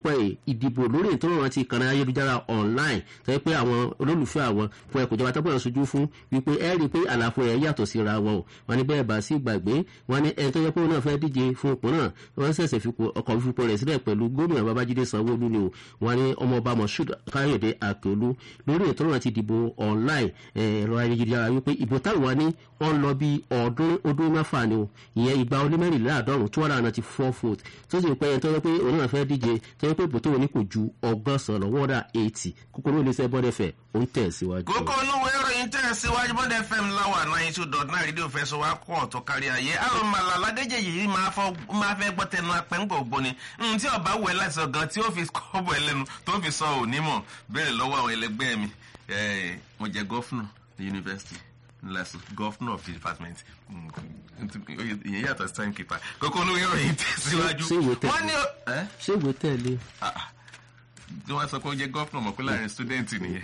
pẹ́ ìdìbò lórí ètò ìrànwọ́ ti kànáà ayélujára online tó yẹ pé àwọn olólùfẹ́ àwọn fún ẹkùn ìjọba tọ́pọ̀ ṣojú fún wípé ẹ rí i pé àlàfo ẹ̀ yàtọ̀ síra wọn o wọn ní bẹ́ẹ̀ bá sí gbàgbé wọn ní ẹni tó yẹ pé òun náà fẹ́ díje fún ipò náà wọ́n ṣẹ̀ṣẹ̀ fi ọkọ̀ fífò rẹ̀ sílẹ̀ pẹ̀lú gómìnà babájídé sanwó-olú ni o wọn ní ọmọọba moshood káyọ̀dé àkèolú lórí ètò ìrànwọ́ ti dìbò online ẹ̀rọ ayélujára wípé ìbò táwọn ní wọ́n lọ bí ọdún ọdún mẹ́fà ni o ìyẹn ìgbà ó lé mẹ́rìnléláàádọ́rùn two hundred and ninety four vote tó sì pẹ́ tó yẹ pé òun náà fẹ́ díje tó yẹ pé ìbò tó wọ́n ní kò ju ọgọ́sàn lọ́wọ́ ọ̀dà eighty kúkúrú ilé iṣẹ́ bọ́dẹ̀ fẹ́ ó ń tẹ̀ síwájú. kókó olówó ìròyìn tẹ̀ síwájú bọ́dẹ̀ fm láwà náà two dot nine rédíò fẹ́ sọ wá kọ́ ọ̀tọ̀ kárí ayé àrùn màlà ládéjì yìí máa fẹ́ gbọ́ tẹnu apẹ́ńgbò gbóni tí ọba wẹ̀ láti sọ gan tí ó fi kọ́bọ̀ ẹlẹ́nu tó fi sọ òní mọ̀ béèrè lọ́wọ́ àwọn ẹlẹgbẹ́ mi mo jẹ gọ́fúnà ní yunifásitì lẹ́sùn governor of the department ìyẹn yàtọ̀ sí timekeeper kókó olówó ìròyìn tẹ̀síwájú. wọ́n ní ṣé ìwé tẹ̀lé. tí wọ́n sọ pé ó jẹ́ governor mọ̀ pé láàrin student nìyẹn.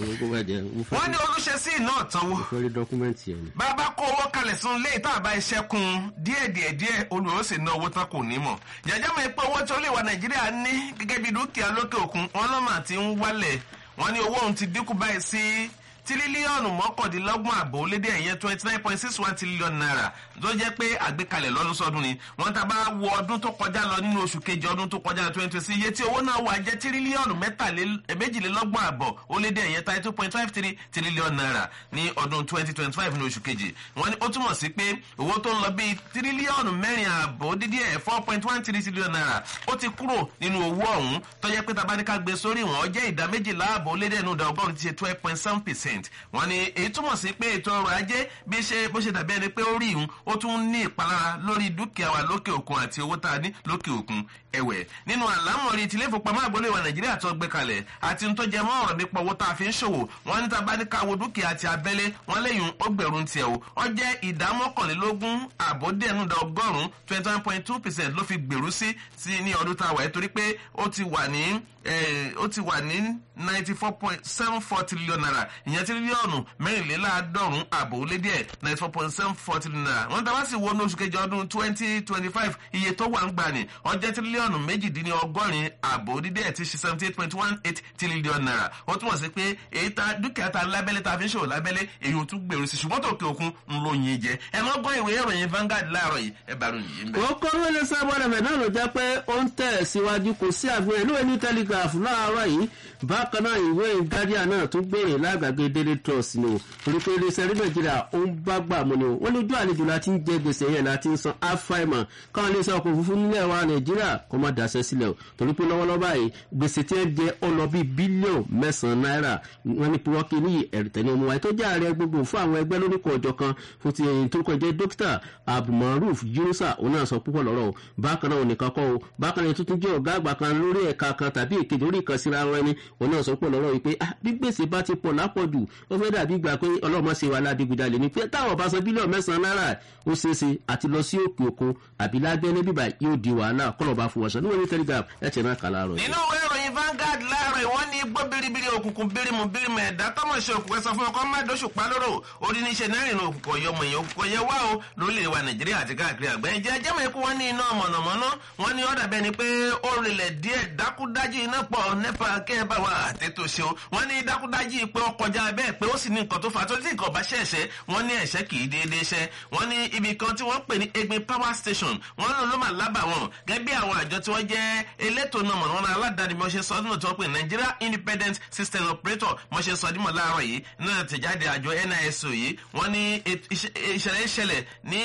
wọ́n ní olùṣesí náà tánwó. fẹ́ rí dọ́kúmẹ́ǹtì ẹ̀ ni. bàbá kó owó kalẹ̀ sún lé ìta àbá iṣẹ́ kun díẹ̀ díẹ̀ díẹ̀ olùwọ́ sì ná owó tán kò ní mọ̀. jẹjẹ́ mi pé owó tí ó lè wà nàìjíríà ní gẹ́gẹ́ bí dúkìá lókè òkun wọn lọ́mà ti ń wálẹ̀ wọ́n ní owó òun ti dínkù báyìí sí tírílíọ̀nù mọ́kàndínlọ́gbọ̀n àbò lédè ẹ̀yẹn twenty nine point six one trillion naira tó jẹ́ pé àgbékalẹ̀ lọ́dún sọ́dún ni wọ́n ta bá wo ọdún tó kọjá lọ nínú oṣù kejì ọdún tó kọjá lọ twenty sí iye tí owó náà wà jẹ́ tírílíọ̀nù méjìlélọ́gbọ̀n àbọ̀ ó lédè ẹ̀yẹn thirty two point five three trillion naira ní ọdún twenty twenty five ní oṣù kejì wọ́n ní ó túmọ̀ sí pé owó tó ń lọ bíi tírílíọ̀nù mẹ́rin àbọ̀ dídí ẹ̀ four point one three trillion naira ó ti kúrò nínú owó ọ̀hún tó jẹ́ pé tabaníkà gbé sórí wọn jẹ́ ìdá méjìlá àbọ̀ lédè ẹ̀nu ìdá ọgọ́rùn-ún ti ṣe twelve point seven percent wọ́n ní èyí túmọ̀ sí pé ètò ọrọ̀ ajé bí ṣe bó ṣe dàbí ẹni pé ó rí ìhun ó tún ní ìpalára lórí dúkìá wa lókè òkun àti owó tá a ní lókè òkun ẹ̀wẹ̀ nínú àlámọ̀rí tilé ìfowópamọ́ àgbélé wa nàìjíríà tó gbé kalẹ̀ àti ń tó jẹ mọ́ ọ̀rọ̀ nípa owó tá a fi ń ṣòwò wọ́n ní tá a bá ní ká wo dúkìá àti abẹ́lé wọ́n léyìn ó gbẹ̀rún tiẹ̀ o ó jẹ́ ìdá mọ́kànlélógún àbódẹ́nudà ọgọ́rùn-ún twenty one point two percent ló fi gbèrú sí sí ní ọdún tá a wà yìí torí pé ó ti wà ní ó ti wà ní ninety four point seven four trillion naira ìyẹn tírílíọ̀nù mẹ́rìnléláàádọ́rùn-ún àbò lé díẹ̀ ninety four point seven four trillion naira wọ́n dábàá sí wo ní oṣù kejì ọdún twenty twenty five iye tó wà ń gbà ní ọjọ́ tírílíọ̀nù méjìdínlọ́gọ́rin àbò dídẹ́ ti ṣe seventy eight point one eight trillion naira ó túmọ̀ sí pé èyí ta dúkìá ta lábẹ́lé ta fi ń ṣòwò lábẹ́lé èyí ò tún gbèrú sí ṣùgbọ́n tó kí òkun ń lo yin jẹ ẹ mọ́ gbọ́ ìwé ìròyìn Vanguard láàárọ̀ yìí ẹ bá ròyìn yìí ń bẹ̀. ó kọ́ ló lè sábà rẹ̀ náà ló jẹ́ pé ó ń tẹ̀ síwájú kò sí àfihàn ìlú ẹni telegraph láàárọ̀ yìí bákan náà ìwé guardian náà tún gbèrè lágbàgbé daily trust ni o torí pé iléeṣẹ́ rí nàìjíríà ó ń bá gbà mú ni o wọ́n lójú àlejò láti ń jẹ gbèsè yẹn láti ń san afáìmọ̀ káwọn iléeṣẹ́ ọkọ̀ òfurufú nílẹ̀ wa nàìjíríà kó má daṣẹ́ sílẹ̀ o torí pé lọ́wọ́lọ́wọ́ báyìí gbèsè tí ẹ jẹ ó lọ bí bílíọ̀nù mẹ́sàn-án náírà wọ́n ní púrọ́kì ní ẹ̀rìtẹ̀lẹ́ ọmọ wáyé tó jẹ́ ààrẹ gbogbo fún àwọn ẹgbẹ́ lóníkọ̀ ọjọ́ kan fún ti ẹ̀yìn tó kọjá dókítà abdulmaruf yunusa òun náà sọ púpọ̀ lọ́rọ̀ o bákan náà ònìkan kọ́ o bákan náà tuntun jẹ́ ọ̀gá àgbà kan lórí ẹ̀ka kan tàbí èkejì orí ìkànsíra ara ẹni òun náà sọ púpọ̀ lọ́rọ̀ yìí pé bí gbèsè bá ti pọ̀ lápọ̀jù ó fẹ́ dàbí gbà pé ọlọ́mọ ṣe wà ládìgúdalè ni pé táwọn bá san bílíọ̀nù mẹ́sàn-án náírà ó ṣeéṣe àti lọ sí òkè òkun àbí lábẹ́ ní bíbá yóò di wàhálà kọ́lọ̀ bá fún wọn sọ níwọ̀n ní telegraph ẹ̀ tẹ̀ náà kà láàárọ̀ yìí. nínú ìwé ìròyìn Vanguard láàárọ̀ ìwọ́n ní gbọ́ biribiri òkùnkùn birimu birimu ẹ̀dá tọ́mọ̀ ṣe òkùnkùn sọ fún ọkọ má dóṣù pa lóró orí níṣẹ́ náà rìn òkùnkùn ọ̀yọ́ mọ̀ èèyàn òkùnkùn yẹ wá o lórílẹ̀ wa Nàìjíríà àti káàkiri àgbẹ̀ jẹ́ jẹ́mọ̀ ikú wọn ní iná mọ̀nàmọ́ná wọn ní ọ̀dà bẹ́ẹ̀ ni pé ó rinlẹ̀ díẹ̀ dákúdájú iná pọ̀ nípa kẹ́ ẹ bá wa àtètò ṣe o wọn ní dákúdájú pé ó kọjá bẹ́ẹ̀ pé ó sì ní nǹkan tó fà á tó tí nǹkan bá ṣẹ̀ṣẹ̀ wọn ní ẹ̀ṣẹ̀ kì í déédéé ṣẹ́ wọn ní ibì kan tí wọ́n pè ní Egbin power station wọn ló ló mà lábà wọn gẹ́gẹ́ bí àwọn àjọ tí wọ́n jẹ́ elétò náà mọ̀nàmọ́ná aládàáni bí wọ́n ṣe sọ ọdún tí wọ́n pè Nigeria Independent System Operator wọ́n ṣe sọ ọdún láàárọ̀ yìí náà tẹ̀jáde àjọ NISO yìí wọ́n ní ìṣẹ̀lẹ̀ ìṣẹ̀lẹ̀ ní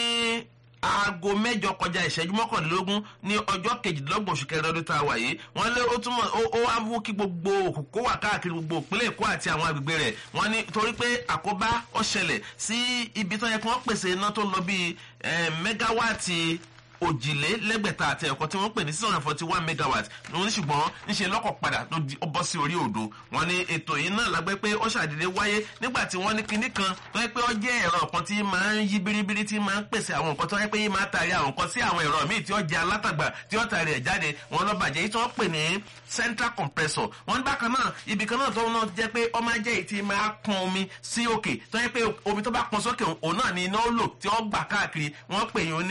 aago mẹ́jọ kọjá ìṣẹ́jú mọ́kànlélógún ní ọjọ́ kejìdínlọ́gbọ̀n oṣù kẹrin ọdún tá a wà yìí wọ́n lé ó túmọ̀ ó wá mú kí gbogbo òkùnkó wà káàkiri gbogbo ìpínlẹ̀ èkó àti àwọn agbègbè rẹ̀ wọ́n ní torí pé àkóbá ó ṣẹlẹ̀ sí ibi tó yẹ kí wọ́n pèsè iná tó lọ bíi mẹ́gáwáàtì òjìlélẹ́gbẹ̀ta àti ẹ̀kọ́ tí wọ́n pè ní six hundred forty one megawatt wọ́n ní ṣùgbọ́n níṣẹ́ lọ́kọ̀ padà ló di ó bọ́ sí orí odò wọ́n ní ètò yìí náà lágbẹ́ pé ó ṣàdédé wáyé nígbà tí wọ́n ní kinní kan tó yẹ pé ó jẹ́ ẹ̀rọ kan tí máa ń yí biribiri tí máa ń pèsè àwọn nǹkan tó yẹ pé yí máa tàrí àwọn nǹkan sí àwọn ẹ̀rọ míì tí ó jẹ́ alátagbà tí ó tàrí ẹ̀ jáde wọ́n lọ bàjẹ́ yìí tí wọ́n pè ní central compressor wọ́n bákan náà ibì kan náà tó náà jẹ́ pé ó máa jẹ́ èyí tí máa pọn omi sí òkè tó yẹ pé omi tó bá pọn sókè òun náà ni iná ó lò tí ó gbà káàkiri wọ́n pè yín ní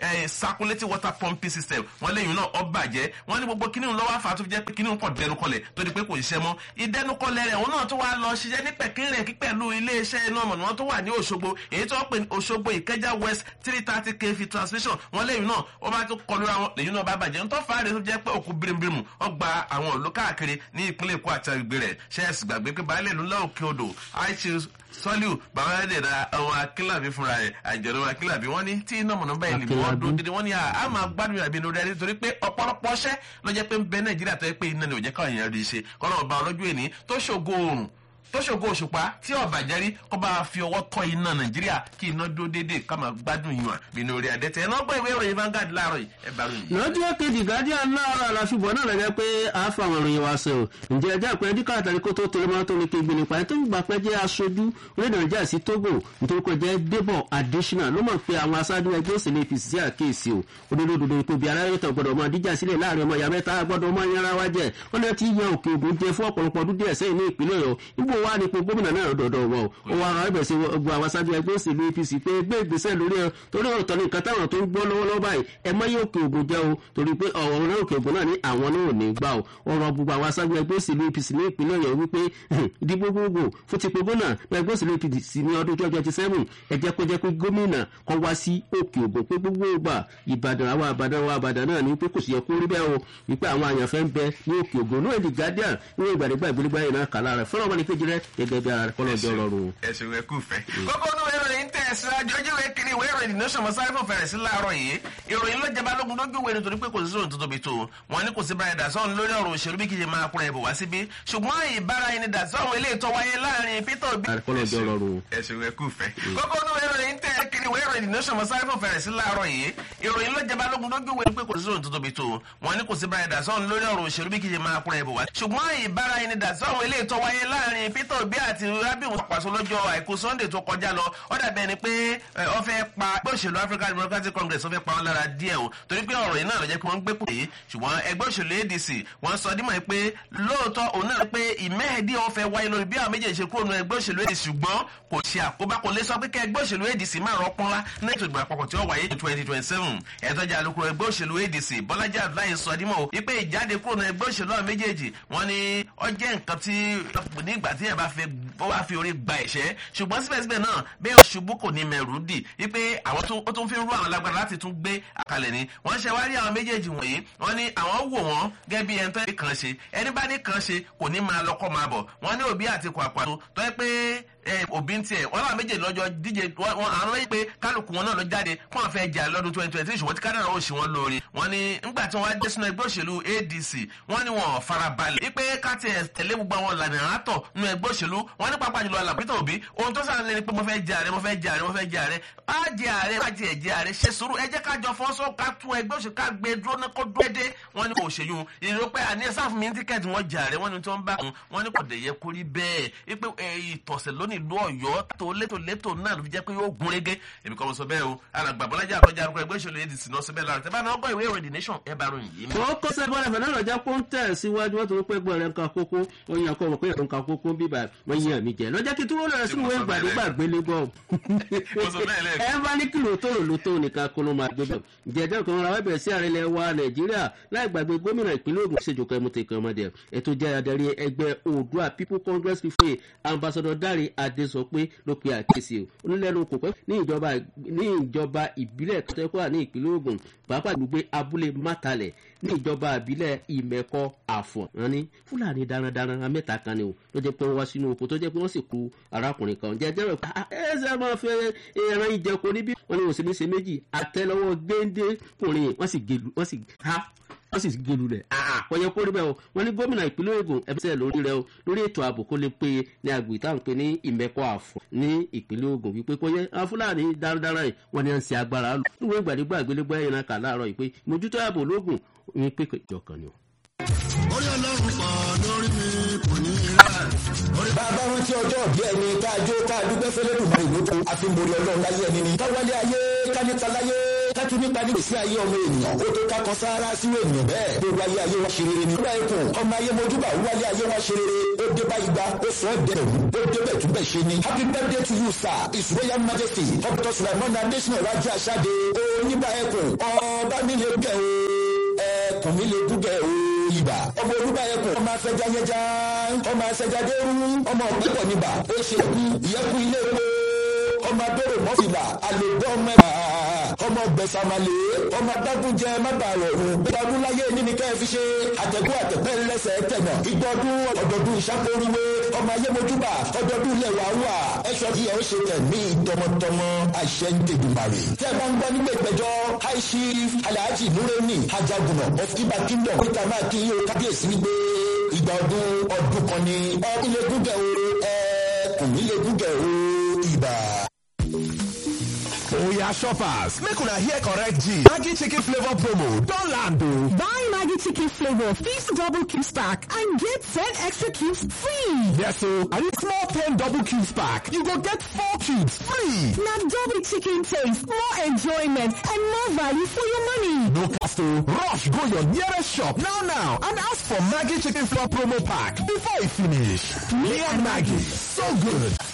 circulating water pumping system wọ́n léyìn náà ọ bàjẹ́ wọ́n ní gbogbo kíní lọ́wọ́ àfà tó fi jẹ́ pé kíní kọ̀ dẹnukọlẹ̀ tó di pé kò ṣiṣẹ́ mọ́ ìdẹnukọlẹ̀ rẹ̀ òun náà tó wá lọ ṣiṣẹ́ ní pẹ̀kínrẹ̀ kí pẹ̀lú iléeṣẹ́ iná mọ̀nà tó wà ní Òṣogbo èyí tó pè ní Òṣogbo Ìkẹjà West three thirty kv transmission wọ́n léyìn náà ó bá tó kọlu àwọn lèyìn náà bá bàjẹ́ ń tó fà á rẹ̀ tó jẹ́ pé òkú birimbirim ó gba àwọn òlú káàkiri ní ìpínlẹ̀ Èkó àti agbègbè rẹ̀ ṣẹ́ẹ̀sì gbàgbé pé baálé ìlú lọ́ọ̀kẹ́ odò aishus sọ́líù bàbá ẹ̀dẹ̀dà àwọn akínlàbí fúnra rẹ̀ àjọ̀dọ̀ akínlàbí wọ́n ní tí iná mọ̀nà báyìí lè wọ́n dún dídí wọ́n ní a máa gbádùn ìrìnàbí lórí ẹni torí pé ọ̀pọ̀lọpọ̀ ṣẹ́ ló jẹ́ pé ń bẹ nàìjíríà tó yẹ pé iná ni ò jẹ́ káwọn èèyàn rí i ṣe kọ́nà ọba ọlọ́jọ́ èní tó ṣògo oòrùn tó ṣògo òṣùpá tí ọba jẹrí kó bá fi ọwọ́ tọ́ iná nàìjíríà kí iná dúró déédéé ká máa gbádùn ìwọ̀n bínú orí adẹ́tẹ̀ ẹ̀ náà gbọ́ ìwé ìròyìn Vanguard láàárọ̀ yìí ẹ̀ bá ròyìn. lọ́jọ́ kejì guardian láàárọ̀ àlàfíbọ̀ náà lẹ́gẹ́ pé a fa àwọn ìròyìn wa sọ ǹjẹ́ ẹjẹ́ àpẹẹrẹ díkà àtàrí kó tó tẹlẹ máa tó ní kégbé nípa ẹ̀ tó ń gbà pẹ́ jẹ́ aṣojú orílẹ̀ nàìjíríà sí Togo nítorí pé jẹ́ Debo Adesina ló mọ̀ pé àwọn aṣáájú ẹgbẹ́ òsèlú APC sí àkíyèsí o onílòdòdó ipò bí aráyé tó gbọdọ̀ máa díjà sílẹ̀ láàrin ọmọ ìyá mẹ́ta gbọdọ̀ máa yanra wá jẹ́ ó ní ti yan òkè ògùn jẹ fún ọ̀pọ̀lọpọ̀ ọdún díẹ̀ sẹ́yìn ní ìpínlẹ̀ Ọ̀yọ́ níbo wá ní ipò gómìnà náà dọ̀dọ̀ wọ̀ ó wá ara ẹgbẹ̀ sí gbogbo àwọn aṣáájú ẹgbẹ́ òsèlú APC pé gbé ìgbésẹ̀ lórí ẹ torí ọ̀tọ̀ ní nǹkan táwọn tó ń gbọ́ lọ́wọ́lọ́wọ́ báyìí ẹ mọ́ yóò òkè ògùn jẹ́ o torí pé ọ̀rọ̀ náà òkè ògùn náà ní àwọn náà ò ní gbà o ọ̀rọ̀ gbogbo àwọn aṣáájú ẹgbẹ́ òsèlú APC ní ìpínlẹ̀ Ọ̀yọ́ wípé ìdìbò gbogbo fún ti gbogbo náà ẹgbẹ́ òsèlú APC ní ọdún twenty twenty seven ẹ jẹ́ kó jẹ́ pé gómìnà kan wá sí òkè ògùn pé gbogbo ìgbà Ìbàdàn àwọn àbàdàn àwọn àbàdàn náà ní pé kò sì yẹ kó rí bẹ́ẹ̀ o wípé àwọn àyànfẹ́ ń bẹ ní òkè ògùn náà The Guardian ní ìgbàdégbà ìgbélégbá yìí náà kàlá rẹ̀ fọlọ́ ọmọdé kejì rẹ̀ gẹ́gẹ́ bí ara rẹ̀ kọ́lọ́ ọjọ́ rọrùn. ẹ̀sùn ẹ̀kú fẹ́. kókó inú ìròyìn tẹ̀ síwájú ojú ìwé kiri ìwé ìròyìn ní sọmọ sáré fún fẹ̀rẹ̀ sí láàárọ̀ yìí ìròyìn ló jẹba lógun lójú ìwé nítorí pé kò sí sóhun tó tóbi tó wọn ní kò sí báyìí dàsọ́ọ̀n lórí ọ̀rọ̀ òṣèlú bí kìí máa kúrẹ̀ ìbò wá síbí ṣùgbọ́n ìbára ẹni dàsọ́ọ̀n ilé ìtọ́ wáyé láàrin Peter Obi. kọ́lọ́ ọjọ́ rọrùn. ẹ̀sùn ẹ̀kú fẹ́. kókó inú ìròyìn tẹ̀ kiri ìwé ìròyìn ní sọmọ sáré fún fẹ̀rẹ̀ sí láàárọ̀ yìí ìròyìn ló jẹba lógun lójú ìwé pé kò sí sóhun tó tóbi tó wọn ní kò sí báyìí dàsọ́ọ̀n lórí ọ̀rọ̀ òṣèlú bí kìí máa kúrẹ̀ ìbò wá ṣùgbọ́n ìbára ẹni dàsọ́ọ̀n ilé ìtọ́ wáyé láàrin Peter Obi àti Rabiu pàṣẹ lọ́jọ́ àìkú Sunday tó kọjá lọ ó dàbí ẹni pé ó fẹ́ pa ẹgbẹ́ òṣèlú African Democratic Congress ó fẹ́ pa wọn lára díẹ̀ o torí pé ọ̀rọ̀ yìí náà ló jẹ́ pé wọ́n ń gbé pò yìí ṣùgbọ́n ẹgbẹ́ òṣèlú ADC wọ́n sọ dímọ̀ pé lóòótọ́ òun náà pé ìmẹ́ẹ̀dí wọn fẹ́ wáyé lórí bí àwọn méjèèjì ṣe kúrò nínú ẹgbẹ́ òṣèlú ADC ṣùgbọ́n kò ṣe àkóbá kò lè sọ pé kẹ́ ẹgbẹ́ òṣèlú ADC máa rọ́pọ́nlá ní ètò ìgbà àpapọ̀ tí ó wáyé ní twenty twenty seven ẹ̀tọ́jà alukoro ẹgbẹ́ òṣèlú ADC Bọ́lájí Abdullahi sọ dímọ̀ o wípé ìjáde kúrò nínú ẹgbẹ́ òṣèlú àwọn méjèèjì wọ́n ní ó jẹ́ nǹkan tí ní ìgbà tí ẹ̀ bá fẹ́ ó wá fi orí gba ẹ̀ṣẹ́ ṣùgbọ́n síbẹ̀síbẹ̀ náà bẹ́ẹ̀ ṣubú kò ní mẹ̀rù dì wípé àwọn tó ń fi ń rú àwọn lágbára láti tún gbé àkàlẹ̀ ni wọ́n ṣe wá rí àwọn méjèèjì wọ̀nyí wọ́n ní àwọn wò wọ́n gẹ́gẹ́ bí ẹni tó ní kàn ṣe ẹni bá ní kàn ṣe kò ní máa lọ́kọ́ máa bọ̀ wọ́n ní òbí àti kò àpàtó tó yẹ pé òbí ń tiẹ̀ wọ́n náà méjèèjì lọ́jọ́ díje wọ́n àrùn wáyé pé kálukú wọn náà lọ jáde kó wọn fẹ́ jà lọ́dún twenty twenty ṣùgbọ́n tí kádàrà ó ṣe wọn lóore wọ́n ní nígbà tí wọ́n á dé sínú ẹgbẹ́ òṣèlú ADC wọ́n ní wọn fara balẹ̀ wípé káti ẹ̀ tẹ̀lé gbogbo àwọn ìlànà àtọ̀ nínú ẹgbẹ́ òṣèlú wọ́n ní pápá jùlọ alàbítọ̀ òbí ohun tó sàn lé ni pé mo fẹ́ jẹ ààrẹ mo fẹ́ jẹ ààrẹ mo fẹ́ jẹ ààrẹ á jẹ ààrẹ má jẹ ẹ̀jẹ̀ ààrẹ ṣe sùúrù ẹ jẹ́ ká jọ fọ́sọ́ ká tún ẹgbẹ́ òṣèlú ká gbé dúró ní kó dúró dé wọ́n ní kò ṣèyún ìró pé àní ẹ̀sán fún mi ní tíkẹ́ẹ̀tì wọ́n jẹ ààrẹ wọ́n ní tí wọ́n bá kún wọ́n ní kò dẹ̀ yẹ kó rí bẹ́ẹ̀ wípé ìtọ̀sẹ̀ lónìí ìlú ọ̀yọ́ tó létò létò náà ló fi jẹ́ pé yóò gún régé èmi kọ́ mo sọ bẹ́ẹ̀ o alàgbà bọ́lájà àkọjá arúgbó ẹgbẹ́ ìṣòro adc náà sọ bẹ́ẹ̀ lára tẹ́ bá náà gbọ́ ìwé ìròyìn the nation ẹ bá ròyìn yìí. ó kó sẹ́gbọ́n ẹ̀fẹ̀ náà lọ́jà kó ń tẹ̀ síwájú wọ́n tó ń pẹ́ gbọ́ rẹ̀ nǹkan kókó ó yan kó mọ̀ pé ẹ̀rọ nǹkan kókó bíbà wọ́n yan mi jẹ́ lọ́jà kí túwó lọ́rẹ̀ sínú ìwé ìgbàdégbà gbélé gbọ́. ẹ bá ní kìlò tó rò ló tó nìkan kó ló máa gbé bẹ̀. jẹjẹ kan ra wẹ́bẹ̀ sí ààrẹ ilẹ̀ wa nàìjíríà láì gbàgbé gómìnà ìpínlẹ̀ Ògùn ṣèjọba ẹmu tẹ̀kọ̀ ọmọdé ètò jẹ́ adarí ẹgbẹ́ Oòduà People Congress fífòye ambassador Dáre Adésọpé ló pe àkíyèsí o onílẹ̀nu kò pẹ́ ní ìjọba ní ìjọba ìbílẹ̀ kọ́tẹ́kọ́à ní ìpínlẹ̀ Ògùn pàápàá gbogbo abúlé mátàlẹ̀ ní ìjọba ìbílẹ̀ ìmẹ̀kọ àfọ̀n wọn ní fúlàní darandaran mẹ́ta kan ni o ló jẹ́ pé wọ́n wá sínú oko tó jẹ́ pé wọ́n sì kú arákùnrin kan jẹ́jẹ́ rẹ̀ ẹ ṣe máa fẹ́ ẹran ìjẹko níbí wọ́n ní òsì ní ṣe méjì àtẹ́lẹwọ́ géńdékùnrin wọ́n sì gelu wọ́n sì ha wọ́n sì gelu rẹ̀ wọ́n yẹ kó rí bẹ́ẹ̀ o wọ́n ní gómìnà ìpínlẹ̀ Ògùn ẹ̀bísẹ̀ lórí rẹ̀ o lórí ètò ààbò kó lè pé ní agbègbè táwọn pè ní ìmẹ̀kọ àfọ̀n ní ìpínlẹ̀ Ògùn wípé kó yẹ àwọn fúlàní darandaran yìí wọ́n ní à ń ṣe agbára lò níwọ̀n ìgbàdégbà àgbélébọ́ ẹ̀yìn náà kà láàárọ̀ yìí pé mójútó ààbò lógùn ní pípé ìjọkan ni o orí ọlọ́run pọ̀ lórí mi kò ní í rà. bàbá rántí ọjọ́ bí ẹni ká jó ká dúpẹ́ fẹ́lẹ́ dùn máa ìlú tó a fi ń borí ọlọ́run láyé ẹni ni. káwálé ayé káníta láyé ká tẹ́tù nípa ní ìsí ayé ọmọ ènìyàn ó tó kákan sáárá sínú ènìyàn bẹ́ẹ̀ gbogbo ayé ayé wa ṣe rere ni. nígbà ikùn ọmọ ayé mojúbà wálé ayé wa ṣe rere ó dé bá igba ó sọ ọ́ dẹ̀rù ó débẹ̀ tún bẹ̀ ṣe ni. happy birthday to you sir his royal majesty dr sulaiman adesina raji asade oníbà ẹkùn ọba mi lè gẹ̀ o ẹkùn mi lè dúgẹ̀ o ibà ọmọ olúbà ẹkùn ọmọ afẹjá yẹjá ọmọ afẹjá dẹrú ọmọ ọ̀pẹ̀pọ̀ níbà ó ṣe kú ìyẹ́kùn ilé epo ọmọ adóró mọ́fìlà àlèbọ́ ọmọ ẹ̀fà ọmọ gbẹ̀sàmàlè ọmọ adágúnjẹ mábàárọ̀ ọ̀hún ọdún láyé níní kẹ́ ẹ fi ṣe àtẹ̀kù àtẹ̀pẹ́ lẹ́sẹ̀ tẹ̀nà ìgbọ́dún ọ̀dọ̀dún ìṣàkóríwé ọmọ ayé mojúbà ọdọọdún ilẹ̀ wà wà ẹ̀ṣọ́ kí ẹ ó ṣe tẹ̀mí tọmọtọmọ àṣẹ ń tẹ̀dùmarè. tẹ́ ẹ bá ń gbọ́ nígbà ìgbẹ́jọ́ high chief alhaji nureni ajagunà of iba kingdom níta máa kí yóò kábíyèsí wípé ìgbà ọdún ọdún kan ni ọ ilé gúgẹ̀ o ẹ kùn ilé gúgẹ̀ o ibà. Oya shoppers, make una hear correct G. Maggi chicken flavor promo don land o. Buy Maggi chicken flavor, feast double cubes pack and get 10 extra cubes free. Yes o, and if small 10 double cubes pack, you go get 4 cubes free. Now double chicken taste, more enjoyment and more value for your money. No cost o, rush go your nearest shop now now and ask for Maggi chicken flavor promo pack before e finish. Me and Maggi, so good